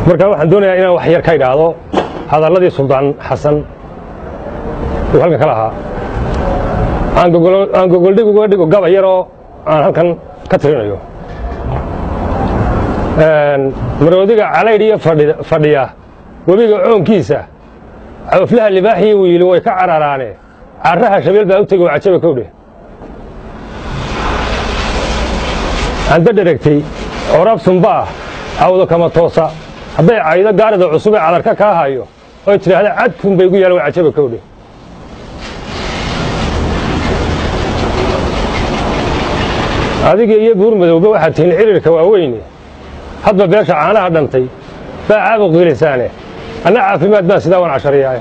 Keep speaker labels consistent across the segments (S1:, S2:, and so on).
S1: marka waxaan doonayaa inaan wax yar ka idhaahdo hadalladii suldaan xasan uu halkan ka lahaa aan gogoldhig uga dhigo gaba yaroo aan halkan ka tirinayo maroodiga calaydh iyo fadhiya webiga coonkiisa cawflaha libaaxiyo wiili way ka cararaane carraha shabeel baa u tegi oo cajaba kowdhe anda dheregtay coraab sumbaah cawdo kama toosa hadday caydo gaarida cusub ee cadarka kaa hayo oy tidhaahda cadkun bay gu yaalan waa cajaba kowdhe adiga iyo buur madowba waxaad tihiin cirirka waaweyne hadba beesha caanaha dhantay baa caabuq gelisaane anna caafimaad baan sidaa waan cashariyaaye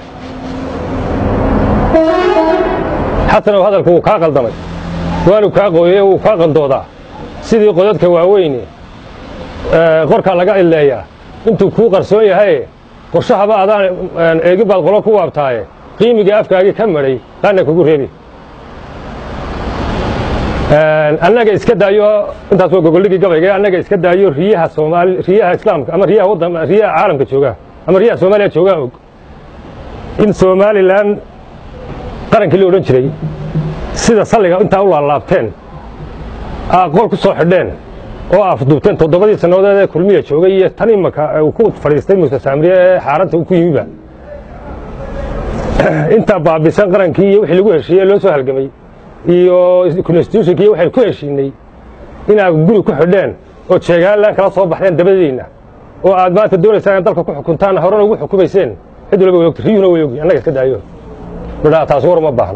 S1: xasanow hadalku wuu kaa qaldamay waanu kaa qooyey wuu kaa qandoodaa sidii qodadka waaweyne qorkaa laga idleeyaa intuu kuu qarsoon yahaye qorshahaba adaan eegi baad qolo ku waabtaaye qiimiga afkaagii ka madhay qaanna kugu reebi annaga iska daayo intaas waa gogoldhigii gabayga annaga iska daayo riyaha soomaali riyaha islaamka ama riyaha waddan riyaha caalamka joogaa ama riyaha soomaaliya joogaa og in somalilan qarankii la odhan jiray sida salliga intaa u laalaabteen aa qol ku soo xidheen oo afduubteen toddobadii sannadood ee kulmiya joogay iyo tan imaka uu ku fadhiistay muuse saamriye ee xaaranta uu ku yimiba intaa baabisan qarankii iyo wixii lagu heshiiyey loo soo halgamay iyo constitutionkii waxaynu ku heshiinay inaad guri ku xidheen oo jeegaalan kala soo baxdeen dabadiinna oo aad maanta doonaysaan in dalka ku xukuntaan horena ugu xukumayseen cid walba way ogti riyuhuna way ogi annaga iska daayo midhaa taas war uma baahna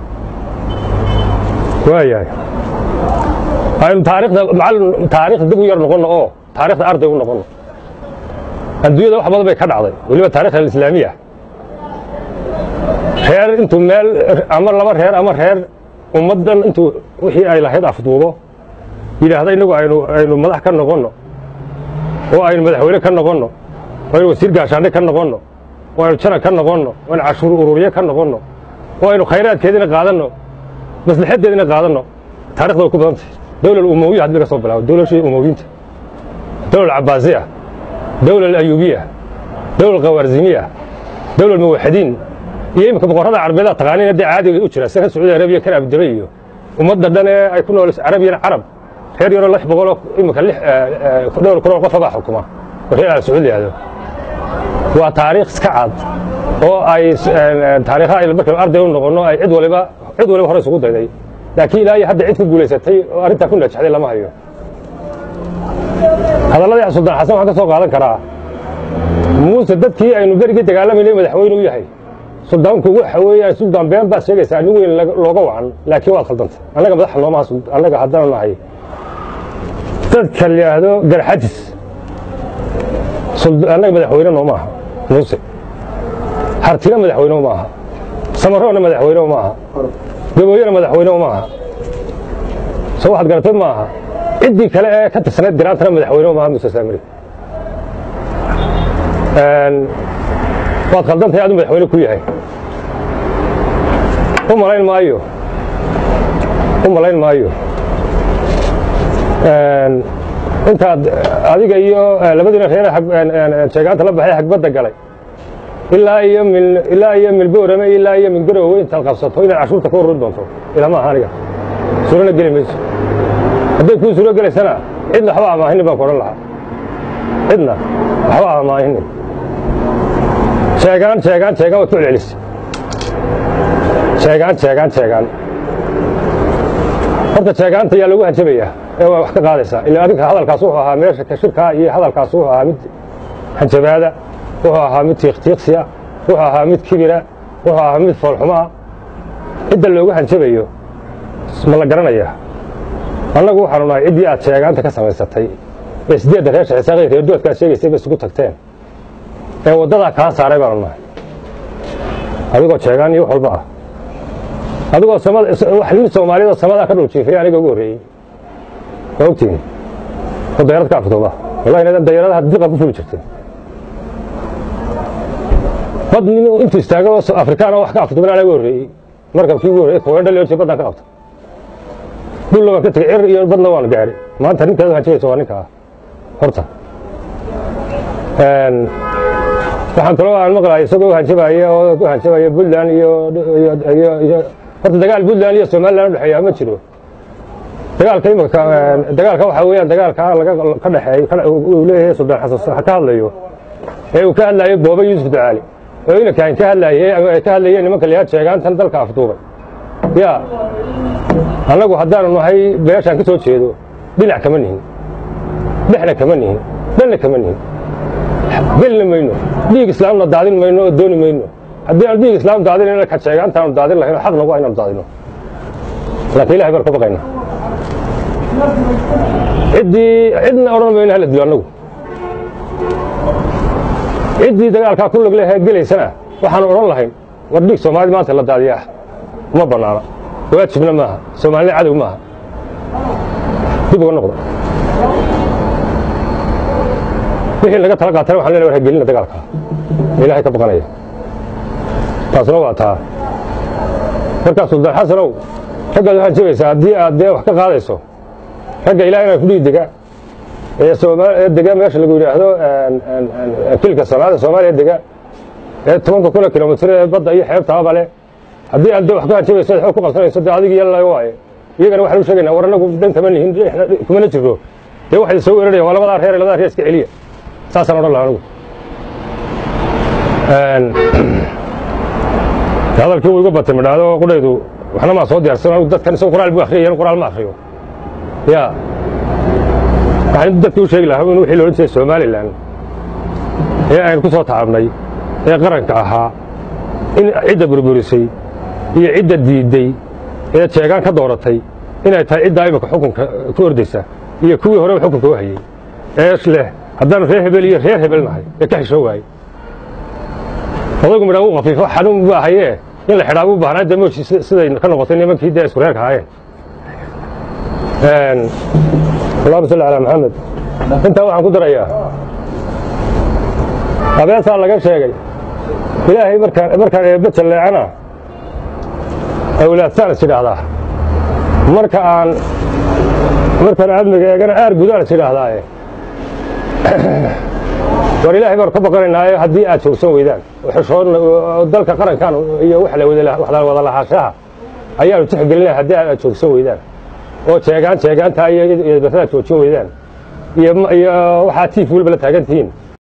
S1: waayahay aynu taarikhda macallin taarikhda dib u yar noqonno oo taarikhda arday u noqonno adduunyada wax badan bay ka dhacday weliba taarikhda alislaamiya reer intuu meel ama laba reer ama reer ummaddan intuu wixii ay lahayd afduubo yidhaahda innagu aynu aynu madax ka noqonno oo aynu madaxweyne ka noqonno oo aynu wasiir gaashaandhe ka noqonno oo aynu janan ka noqonno oo aynu cashuur ururiye ka noqonno oo aynu khayraadkeedina qaadanno maslaxaddeedina qaadanno taarikhda way ku badan tahay dowlal umowiya hadii laga soo bilaabo dowlashii umowiyiinta dowlal cabbaasiya dowlal ayuubiya dowlal khawaarzimiya dowlal muwaxidiin iyo imika boqorrada carbeeda taqaaniin haddii caadiga u jira sida kan sacuudi arabiya kan abudabi iyo ummadda dhan ee ay ku nool carabiyan carab reer yaroo lix boqoloo imika dhowr kunoo qofabaa xukuma oo reer al sacuud yahdo waa taariikh iska cad oo ay taariikha ay markaynu arday u noqonno ay cid waliba cid waliba hore isugu dayday laakiin ilaa iyo hadda cid ku guulaysatay oo arrintaa ku najaxday lama hayo hadalladii suldaan xasan waxaan ka soo qaadan karaa muuse dadkii aynu berigii dagaalamayna madaxweyne u yahay suldaanku waxa weeyaan suldaan been baad sheegaysaa nin weyn looga wacan laakiin waad khaldantay annaga madaxa noomaha annaga haddaan nahay dadka la yidhaahdo garxajis annaga madaxweyne nooma aha muuse hartina madaxweyne uma aha samaroona madaxweyne uma aha gabooyena madaxweyne uma aha soo waxaad garatay ma aha ciddii kale ee ka tirsanayd garaantana madaxweyne uma aha muuse saamiri waad khaldantahay aduu madaxweyne ku yahay u malayn maayo u malayn maayo intaad adiga iyo labadiina reer sheegaanta la baxay xagbadda galay ilaa iyo min ilaa iyo milboorame ilaa iyo min garowe intaad qabsato inaad cashuurta ka ururi doonto ilama aha aniga suurana geli mayso hadday kuu suuro gelaysana cidna waxba amaahinin baan ku odhan lahaa cidna waxba amaahinin sheegaan sheegaan sheegaan waad ku celcelisay sheegaan sheegaan sheegaan horta sheegaanta yaa lagu hanjabayaa ee waa wax ka qaadaysaa ilaa adinka hadalkaas wuxuu ahaa meesha ka shirkaa iyo hadalkaas wuxuu ahaa mid hanjabaada wuxuu ahaa mid tiiqtiiqsiya wuxuu ahaa mid kibira wuxuu ahaa mid foolxumaa cidda loogu hanjabayo ma la garanayaa annagu waxaanu nahay ciddii aad sheegaanta ka samaysatay ee sideedda reesha xisaaqii reerdoodkaad sheegaysay ba isugu tagteen ee waddadaa kaa saaray baanu nahay adigoo sheegaan iyo wax walba ah adigoo nin soomaaliyadoo samadaa ka dhul jiifay aniga ugu horreeyey waa ogtihin oo dayarad ka afduuba wallahi inadan dayaradaha diqa ku fuli jirteen bad nin intuu istaago afrikaan oo wax ka afduuban anaga ugu horreeyey markabkii ugu horreeyey koweendha leorjay baddaan ka qabta dhulla waan ka tegey cir iyo badna waan gaadhay maanta ninkaad hanjabaysa waa ninka ah horta waxaan kaloo aan maqlahay isagoo hanjabaya oo ku hanjabaya puntland iyo horta dagaal puntland iyo somaliland udhexeeya ma jiro dagaalka imika dagaalka waxaa weeyaan dagaalka laga ka dhexeey uu leeyahay suldaan xasan ka hadlayo ee uu ka hadlayo booba yuusuf ducaali oo inankaan ka hadlaayey ay ka hadlayeen nimanka liyaad sheegaantan dalka afduubay ya annagu haddaanu nahay beeshaan ka soo jeedo dhinac kama nihin dhexna kama nihin dhanna kama nihin gelina mayno dhiig islaamna daadin mayno oo dooni mayno haddii aanu dhiig islaam daadinayna ka sheegaantaanu daadin lahayn oo xaq nagu aynaanu daadino laakiin ilahay baan ka baqaynaa ciddii cidna odhan mayno hala dilo annagu ciddii dagaalkaa ku log lehee gelaysana waxaanu odhan lahayn war dhiig soomaalida maanta la daadiyaa ma bannaana waajibna maaha soomaalina cadow maaha dib uga noqda wixii laga tala qaatana waxan lena war hagelina dagaalkaa ilaahay ka baqanaya taasna waa taa markaa suldaan xasanow raggaad waxaad jabaysaa haddii aad dee wax ka qaadayso ragga ilaah inaa kudhigi dega ee dega meesha lagu yidhaahdo kilka soomaalida soomaaliya dega ee tobanka kuna kilomitr ee badda iyo xeebtaaba leh haddii aad de wax ka hanjabayso ad xoog ku qabsanayso dee adig yalla waaye iyagana waxaan u sheegaynaa war annagu dhan kama nihin kumana jirno dee waxay soo weeraraya waa labadaa reer labadaa reer iska celiya saasaan odhan laha anigu hadalkii wuu iga batay midhaado qudhaydu waxna maa soo diyaarsan anigu dadkan isagu qoraal buu akhriyay qoraal ma akhriyo ya waxaan dadkii u sheegi lahaa in wixii la odhan jiray somalilan ee aynu ku soo tacabnay ee qaranka ahaa in cidda burburisay iyo cidda diidday ee jeegaan ka dooratay inay tahay ciddaa imika xukunka ku ordaysa iyo kuwii horeba xukunka u hayey ee leh haddaanu reer hebel iyo reer hebel nahay ee ka xishoo waayey odaygu midhaa uu khafiifo xanuun buu ahayee in la xidhaa buu baahnaa dee mooji siday ka noqotay nimankii dee isku reerka ahaayeen allahuma salli calaa maxamed intaa waxaan ku darayaa abeesaa laga sheegay ilaahay markaan markaan eebbe jalleecana awlaadsaan is idhaahdaa marka aan markaan aadmiga eegana aar gudaan is idhaahdaaye war ilaahay baanu ka baqanaynaaye haddii aad joogsan weydaan xushoon dalka qarankan iyo waxla wada lahaashaha ayaanu tixgelinaya haddii aad joogsan weydaan oo jeegaan jeegaantaa iyo barradaad joojin weydaan iyo waxaa tiif weliba la taagan tihiin